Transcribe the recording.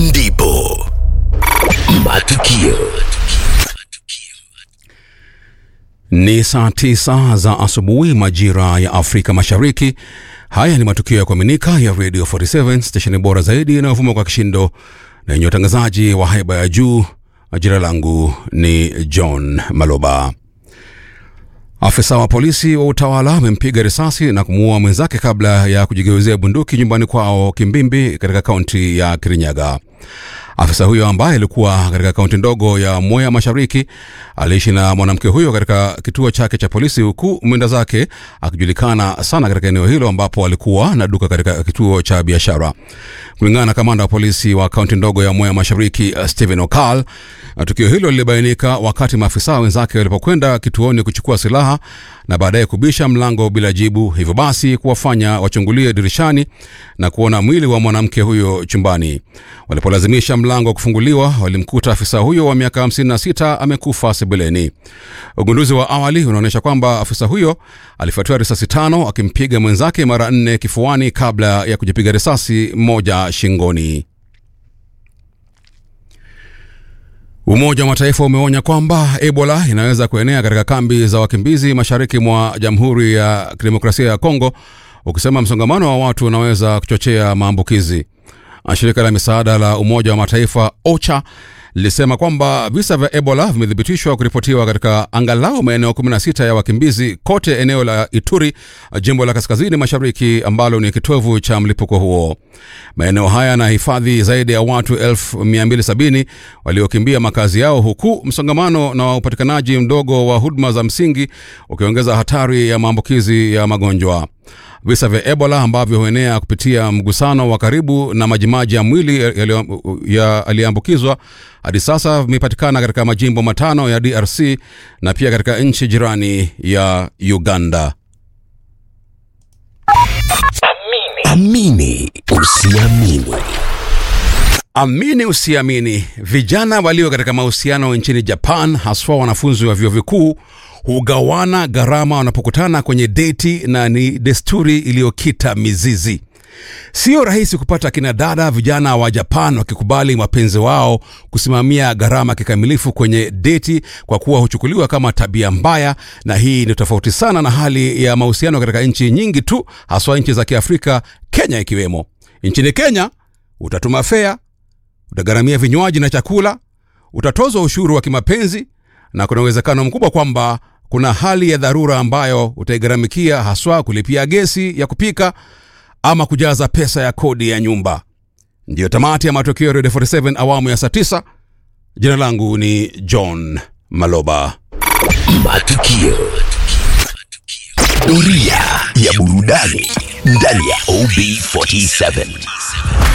ndipo matukio Ni saa tisa za asubuhi majira ya Afrika Mashariki. Haya ni matukio ya kuaminika ya Radio 47 stesheni bora zaidi inayovuma kwa kishindo na yenye utangazaji wa haiba ya juu. Jina langu ni John Maloba. Afisa wa polisi wa utawala amempiga risasi na kumuua mwenzake kabla ya kujigeuzia bunduki nyumbani kwao Kimbimbi katika kaunti ya Kirinyaga. Afisa huyo ambaye alikuwa katika kaunti ndogo ya Mwea Mashariki aliishi na mwanamke huyo katika kituo chake cha polisi, huku mwenda zake akijulikana sana katika eneo hilo ambapo alikuwa na duka katika kituo cha biashara. Kulingana na kamanda wa polisi wa kaunti ndogo ya Mwea Mashariki, uh, Stephen Okal, uh, tukio hilo lilibainika wakati maafisa wenzake walipokwenda kituoni kuchukua silaha na baadaye kubisha mlango bila jibu, hivyo basi kuwafanya wachungulie dirishani na kuona mwili wa mwanamke huyo chumbani. Walipolazimisha mlango kufunguliwa, walimkuta afisa huyo wa miaka 56 amekufa sebuleni. Ugunduzi wa awali unaonyesha kwamba afisa huyo alifuatiwa risasi tano akimpiga mwenzake mara nne kifuani kabla ya kujipiga risasi moja shingoni. Umoja wa Mataifa umeonya kwamba Ebola inaweza kuenea katika kambi za wakimbizi mashariki mwa Jamhuri ya Kidemokrasia ya Kongo, ukisema msongamano wa watu unaweza kuchochea maambukizi. Shirika la misaada la Umoja wa Mataifa OCHA lilisema kwamba visa vya Ebola vimethibitishwa kuripotiwa katika angalau maeneo 16 ya wakimbizi kote eneo la Ituri, jimbo la kaskazini mashariki ambalo ni kitovu cha mlipuko huo. Maeneo haya yanahifadhi zaidi ya watu 1270 waliokimbia makazi yao, huku msongamano na upatikanaji mdogo wa huduma za msingi ukiongeza hatari ya maambukizi ya magonjwa. Visa vya Ebola ambavyo huenea kupitia mgusano wa karibu na majimaji ya mwili yaliyoambukizwa hadi sasa vimepatikana katika majimbo matano ya DRC na pia katika nchi jirani ya Uganda. amini usiamini Amini usiamini, vijana walio katika mahusiano nchini Japan, haswa wanafunzi wa vyuo vikuu, hugawana gharama wanapokutana kwenye deti, na ni desturi iliyokita mizizi. Sio rahisi kupata kina dada vijana wa Japan wakikubali wapenzi wao kusimamia gharama kikamilifu kwenye deti, kwa kuwa huchukuliwa kama tabia mbaya, na hii ni tofauti sana na hali ya mahusiano katika nchi nyingi tu, haswa nchi za Kiafrika, Kenya ikiwemo. Nchini Kenya utatuma fea, utagharamia vinywaji na chakula, utatozwa ushuru wa kimapenzi, na kuna uwezekano mkubwa kwamba kuna hali ya dharura ambayo utaigharamikia, haswa kulipia gesi ya kupika ama kujaza pesa ya kodi ya nyumba. Ndiyo tamati ya matokeo ya Radio 47 awamu ya saa 9. Jina langu ni John Maloba. matukio doria ya burudani ndani ya ob47